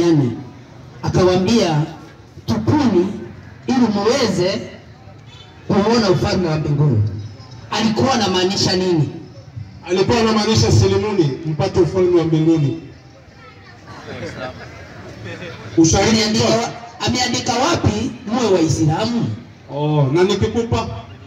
duniani akawaambia tupuni ili muweze kuona ufalme wa mbinguni. Alikuwa anamaanisha nini? Alikuwa anamaanisha silimuni mpate ufalme wa mbinguni. Ushahidi Ameandika, mtoa. wa- ameandika wapi muwe Waislamu? Oh, na nikikupa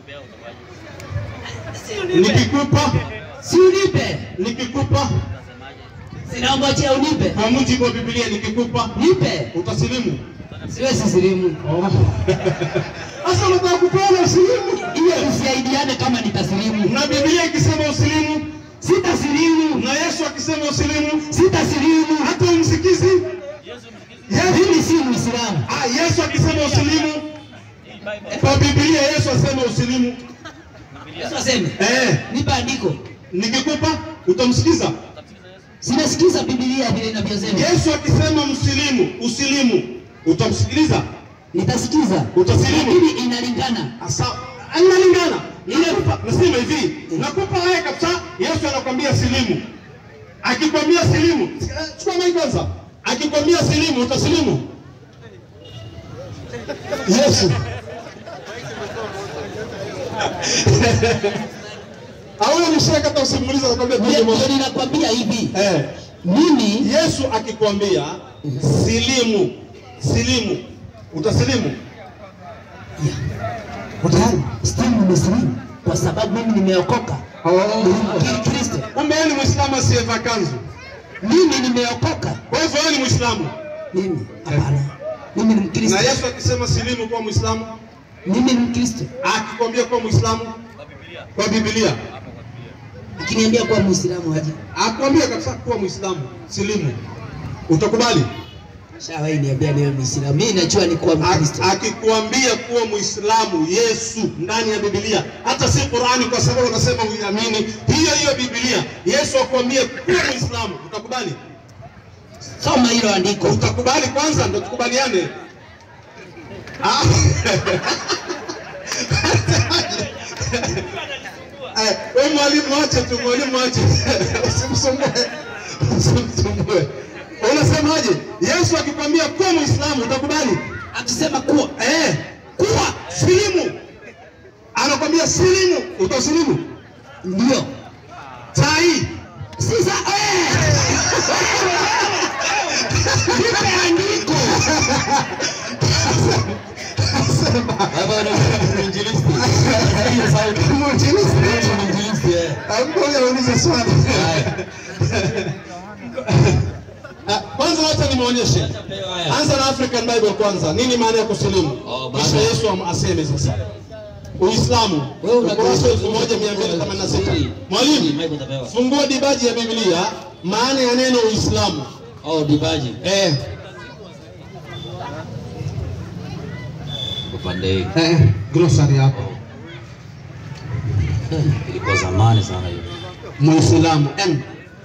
nikikupa Si unipe, nikikupa sinangojea unipe, kwa mujibu wa Biblia nikikupa nipe, utasilimu. siwezi silimu. Oh. Sasa unataka kupeana usilimu? Hiyo tusaidiane kama nitasilimu. Na Biblia ikisema usilimu Sitasilimu, na Yesu akisema usilimu sitasilimu. hata umsikizi Mimi si Muislamu. Ah, Yesu akisema usilimu kwa Biblia Yesu asema usilimu. Yesu aseme Eh, nipe andiko. nikikupa utamsikiza. Sinasikiza Biblia vile inavyosema, Yesu akisema msilimu, usilimu, utamsikiliza? nitasikiza, Utasilimu? lakini inalingana. Asa inalingana. Nakupa nasema hivi, nakupa haya kabisa. Yesu anakwambia silimu. Akikwambia silimu, eh, chukua mai kwanza. Akikwambia silimu, utasilimu? Yesu. Au ni shaka hata usimuulize anakwambia Ndio tuje moja. ndio ninakwambia hivi, Eh. mimi Yesu akikwambia silimu, silimu, utasilimu? tayari still nimesilimu kwa sababu mimi nimeokoka. Ni Kristo, Kumbe yeye ni Muislamu asiyevaa kanzu. mimi nimeokoka. Kwa hivyo yeye ni Muislamu. Mimi hapana, mimi ni Na Mkristo, Yesu akisema silimu kwa Muislamu, mimi ni Mkristo. akikwambia kuwa Muislamu kwa Biblia, Akiniambia kuwa Muislamu aje, akwambia kabisa kuwa Muislamu, silimu, utakubali? shawahi niambia niwe Muislamu, mimi najua ni kuwa Mkristo. A- Akikwambia kuwa Muislamu Yesu ndani ya Biblia, hata si Qurani, kwa sababu unasema uiamini hiyo hiyo Biblia. Yesu akwambie kuwa Muislamu, utakubali? Soma hilo andiko. Utakubali kwanza ndo tukubaliane. Ah. Eh, wewe mwalimu ache tu, mwalimu ache. Usimsumbue. Usimsumbue. Unasemaje? Yesu akikwambia kuwa Muislamu utakubali? Akisema kuwa Eh, kuwa silimu. Anakwambia silimu, utasilimu? ndio Tai. sasa, eh, nipe andiko. Ngoja uulize swali. Ah, Kwanza wacha nimuonyeshe. Anza na African Bible kwanza. Nini maana ya kusilimu? Oh, baba. Kisha Yesu am- aseme sasa. Uislamu. Wewe una- Ukurasa 1286. Mwalimu, fungua dibaji ya Biblia maana ya neno Uislamu. Oh, dibaji Eh, upande hii eh, glossary hapo. ilikuwa zamani sana hiyo. Muislamu M.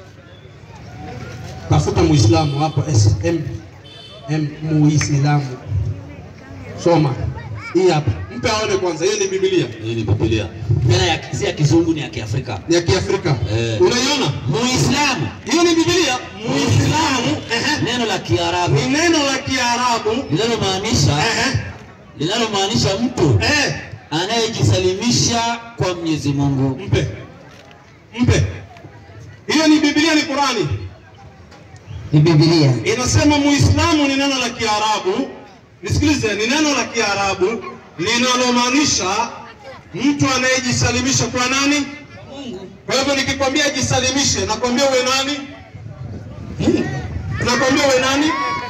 Tafuta Muislamu hapo S M M Muislamu. Soma. Hii hapa. Mpe aone kwanza. Hii ni Biblia. Hii ni Biblia tena ya si ya kizungu, ni ya Kiafrika. Ni ya Kiafrika. Eh. Unaiona? Muislamu, Hiyo ni Biblia. Muislamu ehe, neno la Kiarabu ni neno la Kiarabu linalomaanisha ehe, linalomaanisha mtu eh, anayejisalimisha kwa Mwenyezi Mungu. mpe mpe. Hiyo ni Biblia, ni Qurani. Ni Biblia. Inasema Muislamu ni neno la Kiarabu. Nisikilize, ni neno la Kiarabu linalomaanisha mtu anayejisalimisha kwa nani? Kwa hivyo nikikwambia jisalimishe, nakwambia uwe nani? Nakwambia uwe nani?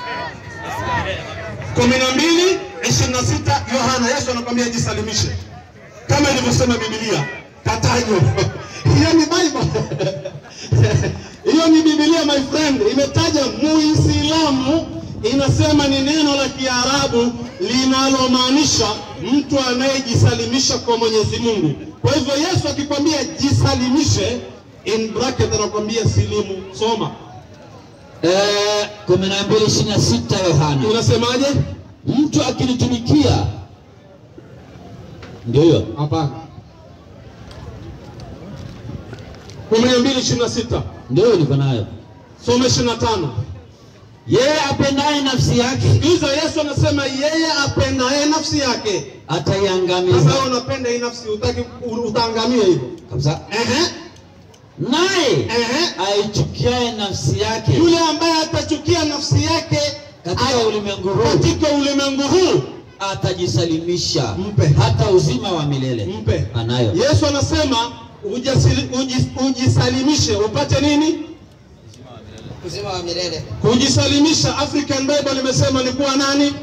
kumi na mbili ishirini na sita Yohana, Yesu anakwambia jisalimishe kama ilivyosema Biblia. Katajo hiyo ni Bible hiyo ni Biblia my friend, imetaja Muislamu, inasema ni neno la Kiarabu linalomaanisha mtu anayejisalimisha kwa Mwenyezi Mungu. Kwa hivyo Yesu akikwambia jisalimishe, in bracket anakwambia silimu. Soma, Eh, kumi na mbili ishirini na sita Yohana, unasemaje? mtu akinitumikia, ndio hiyo Hapana, kumi na mbili ishirini na sita ndio hiyo niko nayo. soma ishirini na tano yeye apendaye nafsi yake Hizo Yesu anasema yeye apendaye nafsi yake. Sasa ataiangamiza wewe unapenda hii nafsi, utaki utaangamia hivyo. kabisa, Ehe, naye ehe. aichukiaye nafsi yake Yule ambaye atachukia nafsi yake katika a- ulimwengu huu katika ulimwengu huu atajisalimisha Mpe. hata uzima wa milele mpe. anayo. Yesu anasema ujasili, ujis, ujisalimishe upate nini? uzima wa milele. Kujisalimisha, African Bible imesema ni kuwa nani?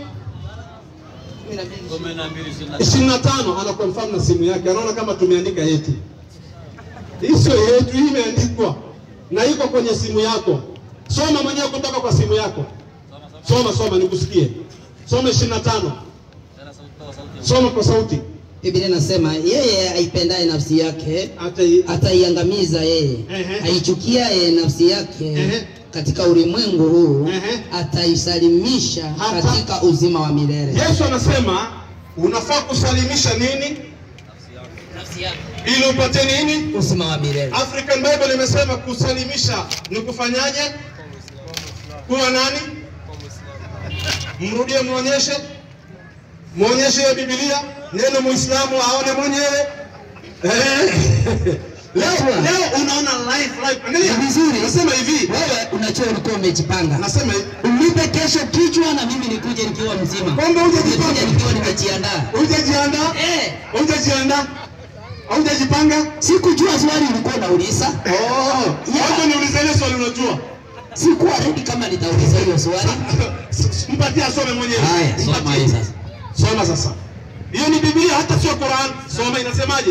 kumi na mbili. 25 ana confirm na simu yake, anaona kama tumeandika yetu. Hii sio yetu, hii imeandikwa na iko kwenye simu yako. Soma mwenyewe kutoka kwa simu yako. Soma, soma nikusikie. Soma 25. Soma kwa sauti. Biblia inasema yeye aipendaye nafsi yake Hata hii- ataiangamiza yeye, Ehe. aichukiaye nafsi yake Ehe. katika ulimwengu huu Ehe. ataisalimisha Hata- katika uzima wa milele. Yesu anasema unafaa kusalimisha nini Nafsi yake ili upate nini? uzima wa milele. African Bible imesema kusalimisha ni kufanyaje? Kuwa nani? Mrudie, muonyeshe, muonyeshe hiyo Biblia, neno Muislamu aone mwenyewe. Eh. Leo, leo unaona live live. Angalia Ni vizuri. Nasema hivi, Wewe unajua ulikuwa umejipanga, nasema hivi, unipe kesho kichwa na mimi nikuje nikiwa mzima, Kwamba hujajipanga? Nikuje nikiwa nimejiandaa. hujajiandaa, Eh, hujajiandaa, haujajipanga. sikujua swali ulikuwa unauliza, Oh, wacha niulize ile swali unajua. sikuwa ready kama nitauliza hiyo swali. Mpatie asome mwenyewe. Haya, Soma Mpatie. hii sasa. Soma sasa. Hiyo ni Biblia hata sio Quran. Soma inasemaje?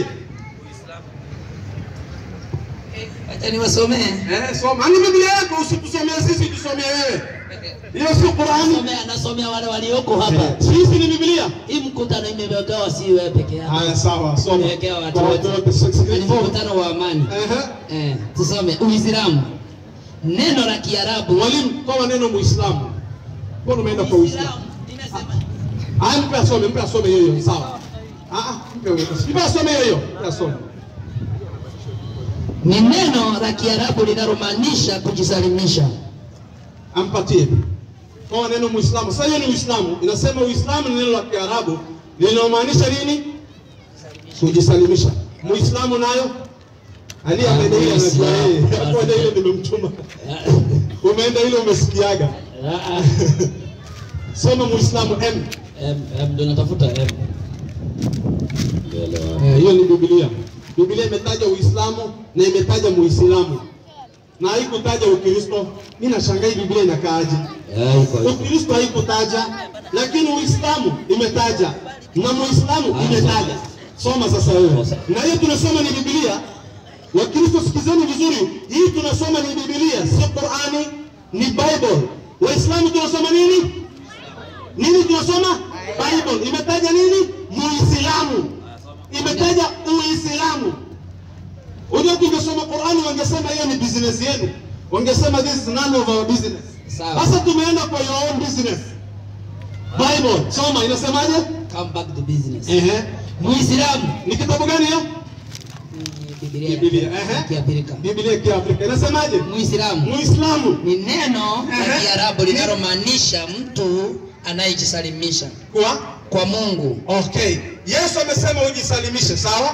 Acha niwasomee. Eh, soma. Ni Biblia yako usitusomee sisi tusomee wewe. Hiyo sio Quran. Anasomea, anasomea wale walioko hapa. Sisi ni Biblia. Hii mkutano imewekewa si wewe peke yako. Haya sawa, soma. Imewekewa watu Kwa wote. watu wote. Ni mkutano wa amani. Ehe. Eh, tusome Uislamu. Neno la Kiarabu Mwalimu, kwa neno Muislamu. Mbona umeenda kwa Uislamu? Haya, mpe asome, mpe asome hiyo hiyo. Sawa. Ah, ah, mpe huyo. Mpe asome hiyo hiyo. Mpe asome. ni neno la Kiarabu linalomaanisha kujisalimisha. ampatie kwa neno Muislamu. Sasa hiyo ni Uislamu, inasema Uislamu ni neno la Kiarabu linalomaanisha nini? Kujisalimisha. Muislamu nayo Ali Ah, ameenda ile anajua Muislamu. yeye. Kwa ile nimemtuma. Umeenda ile umesikiaga. Ah, ah. Soma Muislamu M. M, M, ndio natafuta M. Eh, hiyo ni Biblia. Biblia imetaja Uislamu na imetaja Muislamu na haikutaja Ukristo. Mimi nashangaa hii Biblia inakaaje? Eh, iko iko. Ukristo haikutaja, lakini Uislamu imetaja na Muislamu Ah, imetaja. Soma sasa wewe. Na hiyo tunasoma ni Biblia. Wakristo sikizeni vizuri, hii tunasoma ni Biblia, sio Qurani, ni Bible. Waislamu tunasoma nini? Nini tunasoma? Bible. Imetaja nini? Muislamu. Imetaja Uislamu. Unajua tungesoma Qurani wangesema hiyo ni business yenu. Wangesema this is none of our business. Sawa. Sasa tumeenda kwa your own business. Bible, soma inasemaje? Come back to business. Ehe. Muislamu Ni kitabu gani hiyo? ni Biblia Biblia, ya ehe. Kiafrika. Biblia ya Kiafrika. Inasemaje? Muislamu Muislamu ni neno la Ehe. Kiarabu linalomaanisha mtu anayejisalimisha kwa kwa Mungu. Okay. Yesu amesema ujisalimishe, sawa?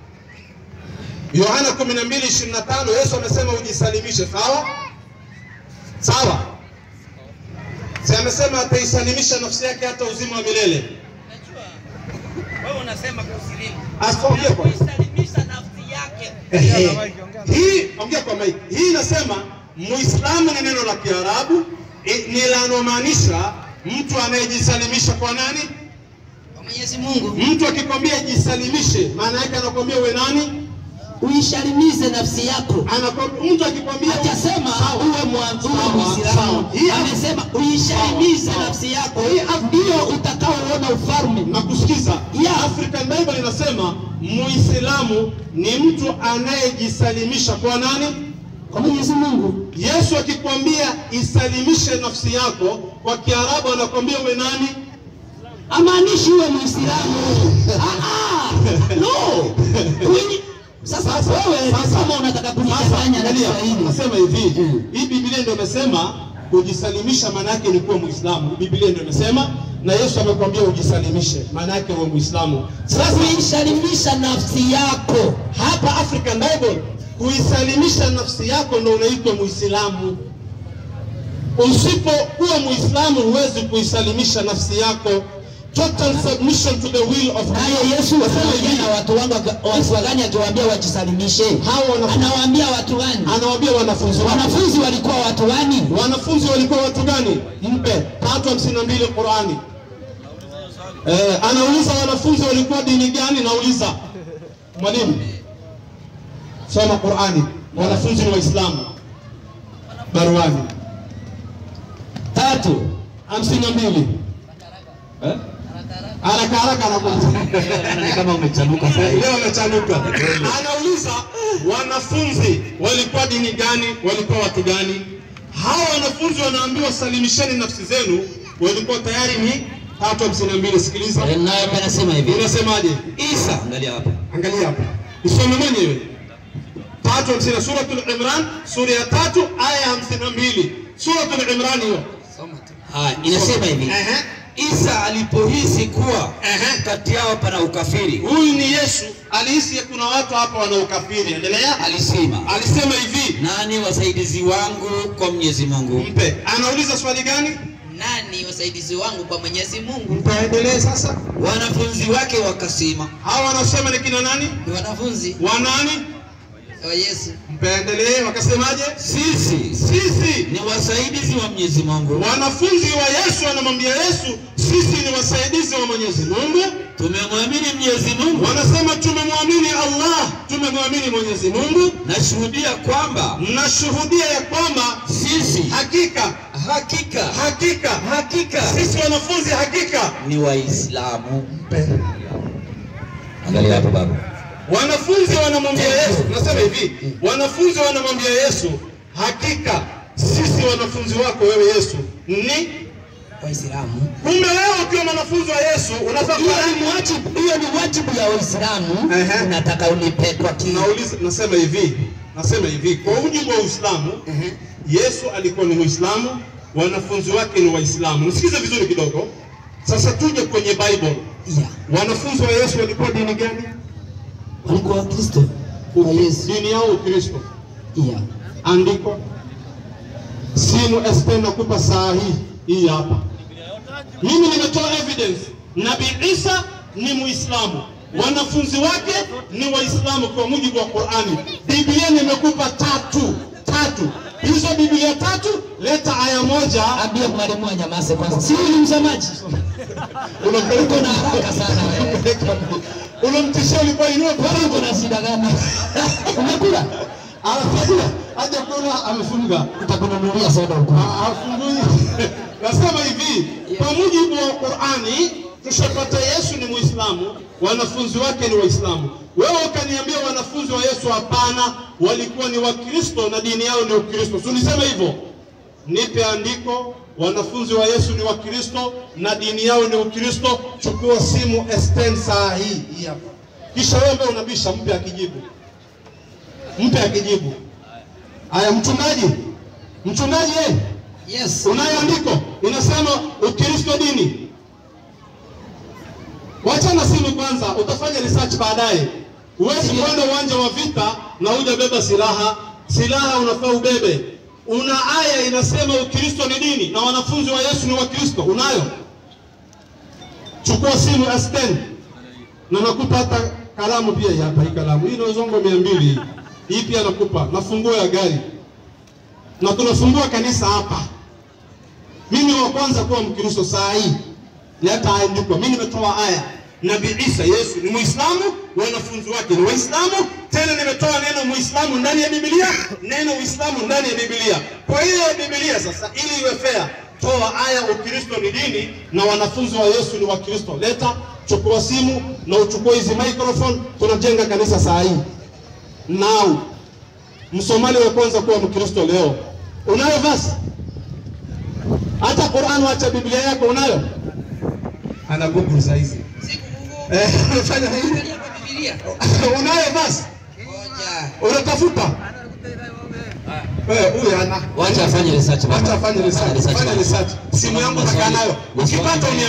Yohana 12:25 Yesu amesema ujisalimishe, sawa? Sawa. Si amesema ataisalimisha nafsi yake hata uzima wa milele. Wewe unasema kusilimu. Asiongee kwa. Kuisalimisha nafsi yake. Ehe. Hii ongea kwa mic. Hii inasema Muislamu ni neno la Kiarabu i- ni lanomaanisha mtu anayejisalimisha kwa nani? Kwa Mwenyezi Mungu Mtu akikwambia jisalimishe, maana yake anakwambia uwe nani? uishalimize nafsi yako. Anakwambia mtu akikwambia Hajasema Sawa. uwe mwa- uwe Sawa, Muislamu, sawa. Hii- amesema uishalimize Sawa, sawa. nafsi yako, ndio utakaoona ufalme. na kusikiza Yeah. African Bible inasema Muislamu ni mtu anayejisalimisha kwa nani? Kwa Mwenyezi Mungu Yesu akikwambia isalimishe nafsi yako, kwa Kiarabu anakwambia uwe nani? amaanishi uwe Muislamu. Ah, ah, no. Kwenye- Sasa wewe Sasa- kama unataka Sasa kunidanganya na angalia, Kiswahili nasema hivi, Mm. hii Biblia ndio imesema kujisalimisha maana yake ni kuwa Muislamu. Biblia ndio imesema na Yesu amekwambia ujisalimishe, maana yake uwe Muislamu. Sasa kuisalimisha nafsi yako hapa African Bible kuisalimisha nafsi yako ndo unaitwa Muislamu. Usipokuwa Muislamu huwezi kuisalimisha nafsi yako. Total submission to the will of naye God. Yesu anaongea na watu wangu watu wagani akiwaambia wajisalimishe Hao wanafunzi anawaambia watu gani anawaambia wanafunzi wake. wanafunzi walikuwa watu gani Wanafunzi walikuwa watu gani? Mpe tatu hamsini na mbili Qurani. Eh, anauliza wanafunzi walikuwa dini gani? Nauliza mwalimu, soma Qurani. Wanafunzi ni Waislamu. Baruani tatu hamsini na mbili Eh? haraka haraka anakuja Ni kama umechanuka sasa hivi. leo amechanuka. Anauliza wanafunzi walikuwa dini gani? Walikuwa watu gani? Hawa wanafunzi wanaambiwa salimisheni nafsi zenu, walikuwa tayari ni tatu hamsini na mbili. Sikiliza, Eh, nayo pia nasema hivi unasemaje? Isa, angalia hapa Angalia hapa, usome mwenyewe. Tatu hamsini na Suratul Imran, sura ya tatu aya ya hamsini na mbili. Suratul Imran hiyo. haya inasema hivi Ehe. Isa alipohisi kuwa Ehe. kati yao pana ukafiri Huyu ni Yesu, alihisi kuna watu hapa wana ukafiri. Endelea. alisema Alisema hivi, nani wasaidizi wangu kwa Mwenyezi Mungu mpe. Anauliza swali gani? Nani wasaidizi wangu kwa Mwenyezi Mungu? Mpe aendelee sasa. wanafunzi wake wakasema Hawa wanasema ni kina nani? Ni wanafunzi Wanani? wa Yesu. Mpe aendelee. Wakasemaje? sisi Sisi ni wasaidizi wa Mwenyezi Mungu wanafunzi wa Yesu wanamwambia Yesu, sisi ni wasaidizi wa Mwenyezi Mungu. tumemwamini Mwenyezi Mungu Wanasema tumemwamini Allah, tumemwamini Mwenyezi Mungu. nashuhudia kwamba Nashuhudia ya kwamba sisi hakika hakika hakika hakika sisi wanafunzi hakika ni Waislamu. Angalia hapo baba. Wanafunzi wanamwambia Yesu, nasema hivi, wanafunzi wanamwambia Yesu, hakika sisi wanafunzi wako wewe Yesu ni Waislamu kumbe. Wewe ukiwa mwanafunzi wa Yesu unafaa hiyo kuwa ni wajibu hiyo ni wajibu ya Waislamu Ehe. unataka unipe kwa ki Nauliza, nasema hivi, nasema hivi, kwa mujibu wa Uislamu Yesu alikuwa ni Muislamu, wanafunzi wake ni Waislamu. Nisikize vizuri kidogo. Sasa tuje kwenye Bible. yeah. Wanafunzi wa Yesu walikuwa dini gani? walikuwa Wakristo wa Yesu Dini yao Ukristo. yeah. andiko simu SP nakupa saa hii hii hapa. Mimi nimetoa evidence, Nabii Isa ni Muislamu, wanafunzi wake ni Waislamu kwa mujibu wa Qurani. Biblia nimekupa tatu tatu, hizo Biblia tatu, leta aya moja. Ambia mwalimu anyamaze kwanza, si huyu ni msemaji, Unampeleka uko na haraka sana wewe. unamtishia ulikuwa inua Kwani uko na shida gani? Umekula? anafungua aje kuna amefunga Utakununulia soda huko. hafungui. Nasema hivi, kwa mujibu wa Qurani tushapata Yesu ni Muislamu, wanafunzi wake ni Waislamu. Wewe ukaniambia wanafunzi wa Yesu hapana, walikuwa ni Wakristo na dini yao ni Ukristo. Si ulisema hivyo? Nipe andiko, wanafunzi wa Yesu ni Wakristo na dini yao ni Ukristo. Chukua simu Esten saa hii hii hapa, kisha wewe ambaye unabisha, mpe akijibu, mpe akijibu. Haya, mchungaji, mchungaji eh? Yes. Unayo andiko inasema Ukristo dini. Wacha na simu kwanza, utafanya research baadaye. Huwezi kwenda uwanja wa vita na hujabeba silaha. Silaha unafaa ubebe. Una aya inasema Ukristo ni dini na wanafunzi wa Yesu ni Wakristo. Unayo? Chukua simu S10 na nakupa hata kalamu pia hii hapa. Hii kalamu hii inauzongo mia mbili hii. Hii pia nakupa na funguo ya gari, na tunafungua kanisa hapa. Mimi wa kwanza kuwa Mkristo saa hii leta andiko. Mimi nimetoa aya. Nabii Isa Yesu ni Muislamu, wanafunzi wake ni Waislamu. Tena nimetoa neno Muislamu ndani ya Biblia, neno Uislamu ndani ya Biblia. Kwa hiyo Biblia sasa, ili iwe fair, toa aya Ukristo ni dini na wanafunzi wa Yesu ni Wakristo. Leta, chukua simu na uchukue hizi microphone, tunajenga kanisa saa hii. Now, Msomali wa kwanza kuwa Mkristo leo, unayo verse hata Qur'an, wacha Biblia yako unayo? Ana Google saa hizi. Siku Mungu Eh, unafanya nini? angalia kwa Biblia. Unayo basi? Ngoja. Unatafuta? Wewe huyu ana. Wacha afanye research baba. Wacha afanye research. Research Fanya baba. research. Simu yangu nakaa nayo. Ukipata uni